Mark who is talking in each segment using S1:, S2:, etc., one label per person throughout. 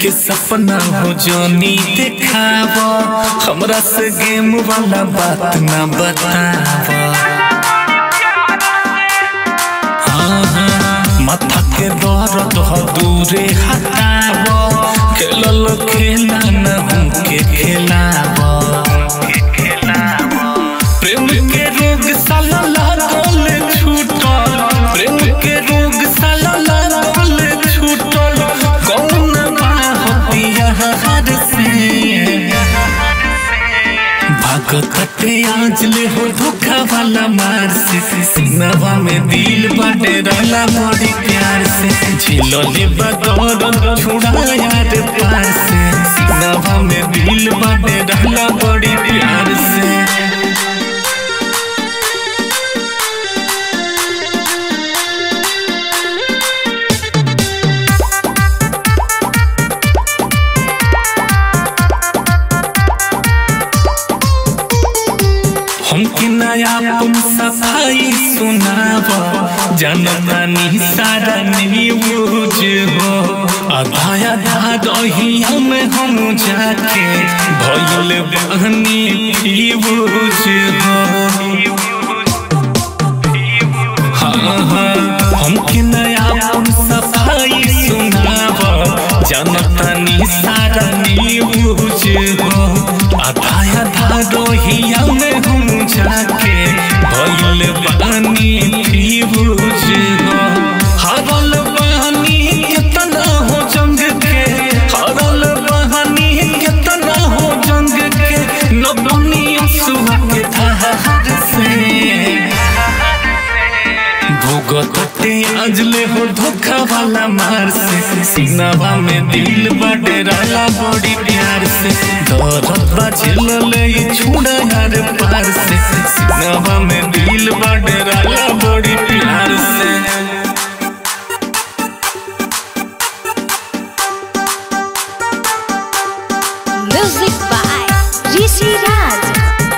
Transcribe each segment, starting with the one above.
S1: के सपना हो जोनी देखाव हमरा से गेम वाला बात ना बताव हाँ, हाँ, माथा के दर्द हो दूरे हटाव खेलल खेला न हमके खेलाव प्रेम के रोग साला लागल छूटल प्रेम के रोग साला लागल छूटल कौन बाहतिया हर से भागते आज ले हो धोखा वाला मार से सिनवा में दिल बाटे रहला बड़ी प्यार से झिलो ले बदौर छुड़ा यार पार से सिनवा में दिल बाटे रहला बड़ी प्यार से हमके नया तुम सफाई सुनाव जनतानी सारा न्यूज हो आधा आधा रही हम हम जाके भइल बहनी फ्यूज हो हाँ हाँ हमके नया तुम सफाई सुनाव जनतानी सारा न्यूज हो आधा आधा रोहिया में हम जाके भइल बानी फ्यूज हो हरल बानी कितना हो जंग के हरल बानी कितना हो जंग के न बनी असुआ के धार से भोगते अजले हो धोखा वाला मार से सिनवा में दिल बटे रहला बड़ी प्यार से दर्द बचल ले छुड़ा यार पार से सिनवा में दिल बटे रहला बड़ी प्यार से
S2: Music by Rishi Raj.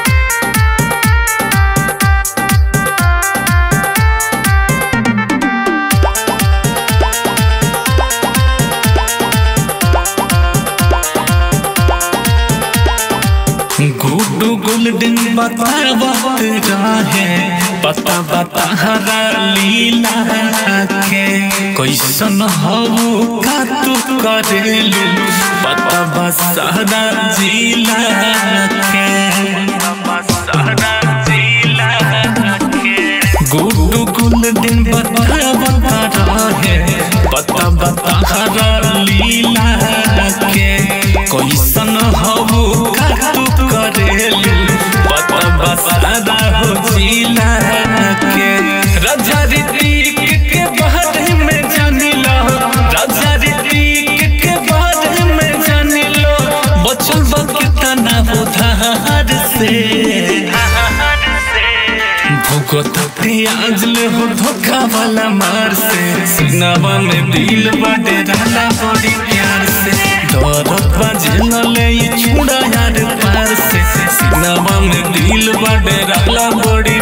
S1: Guddu golden बतावत रहे पता बता हरा लीला के कैसन हवो का तू करेलू पता बसारा जिला के गुड्डू गोल्डन बतावत रहे पता बता हरा लीला के कैसन हवो का तू करेलू पता बसारा हो जिला के राजा ऋतिक के बारे में जानी लो राजा ऋतिक के बारे में जानी लो बचल वक्त तना हो धार से भुगतते आज ले हो धोखा वाला मार से सिनवा में दिल बटे रहला बड़ी प्यार से दर्द बजल ले छुड़ा यार पार से सिनवा में दिल बटे रहला बड़ी